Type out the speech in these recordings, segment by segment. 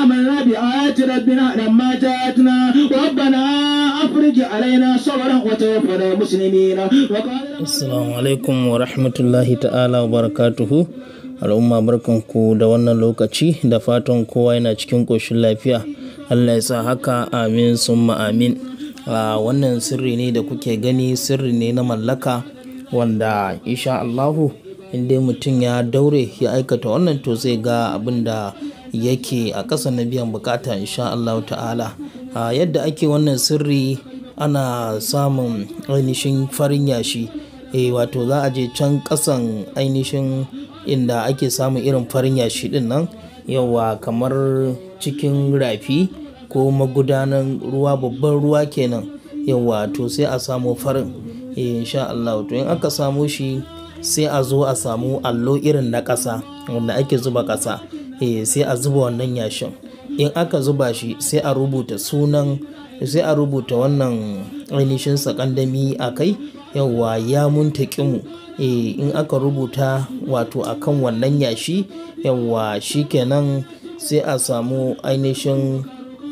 آمنا بآيات ربنا لما جاءتنا ربنا أفرج علينا صبرا وتوفنا مسلمين وقال Assalamu alaikum wa rahmatullahi ta'ala wa barakatuhu. Al'umma barkanku da wannan lokaci da fatan kowa yana cikin ƙoshin lafiya. Allah ya sa haka amin summa amin. A wannan sirri ne da kuke gani sirri ne na mallaka wanda insha Allahu in dai mutum ya daure ya aikata wannan to zai ga abin da yake a ƙasa na biyan bukata insha Allahu ta'ala. A yadda ake wannan sirri ana samun ainihin farin yashi. eh wato za a je can kasan ainihin inda ake samun irin farin yashi din nan yawa kamar cikin rafi ko magudanan ruwa babban ruwa kenan yawa to sai a samu farin eh insha Allah to in aka samu shi sai a zo a samu allo irin na ƙasa wanda ake zuba ƙasa eh sai a zuba wannan yashin in aka zuba shi sai a rubuta sunan sai a rubuta wannan ainihin sakandami a kai yauwa ya muntakimu e, in aka rubuta wato akan wannan yashi yauwa shikenan sai a samu ainihin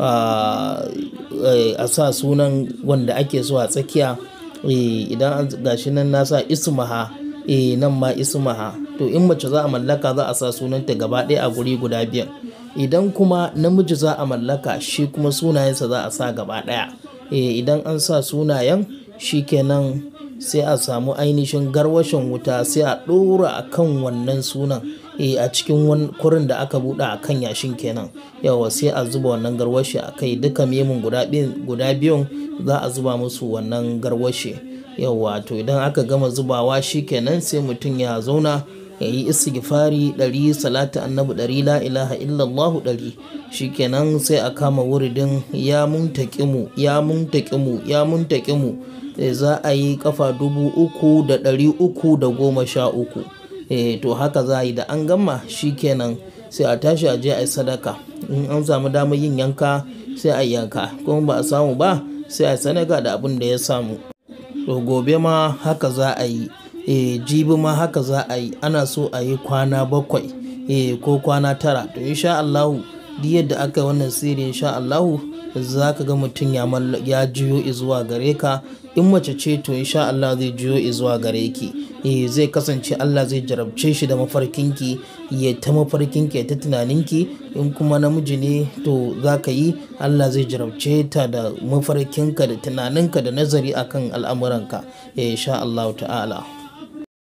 a sa sunan wanda ake so a tsakiya e, idan gashi nan na sa ismaha e, nan ma ismaha to in mace za a mallaka za a sa sunanta gaba ɗaya a guri guda biyar idan kuma namiji za a mallaka shi kuma sunayensa za a sa gaba ɗaya e, idan an sa sunayen shikenan sai a samu ainihin garwashin wuta sai a ɗora a kan wannan sunan a cikin kurin da aka buɗe a kan yashin kenan yawa sai a zuba wannan garwashi a kai duka memun guda biyun za a zuba musu wannan garwashi yawa to idan aka gama zubawa shi kenan sai mutum ya zauna ya yi istighfari ɗari salatu annabi ɗari la ilaha illallahu ɗari shikenan sai a kama wuridin ya muntaƙimu ya muntaƙimu ya muntaƙimu za a yi kafa dubu uku da ɗari uku da goma sha uku to haka za a yi da an gama shikenan sai a tashi a je a yi sadaka in an samu damar yin yanka sai a yanka kuma ba a samu ba sai a sadaka da abin da ya samu to gobe ma haka za a yi e, jibi ma haka za a yi ana so a yi kwana bakwai e, ko kwana tara to insha Allahu duk yadda aka wannan sirri insha Allahu za ka ga mutum ya juyo zuwa gare ka in mace ce to insha Allah zai juyo zuwa gare ki e, zai kasance Allah zai jarabce shi da mafarkinki ya ta mafarkinki ya ta tunaninki in kuma namiji ne to za ka yi Allah zai jarabce ta da mafarkinka da tunaninka da nazari akan al'amuranka insha Allah ta'ala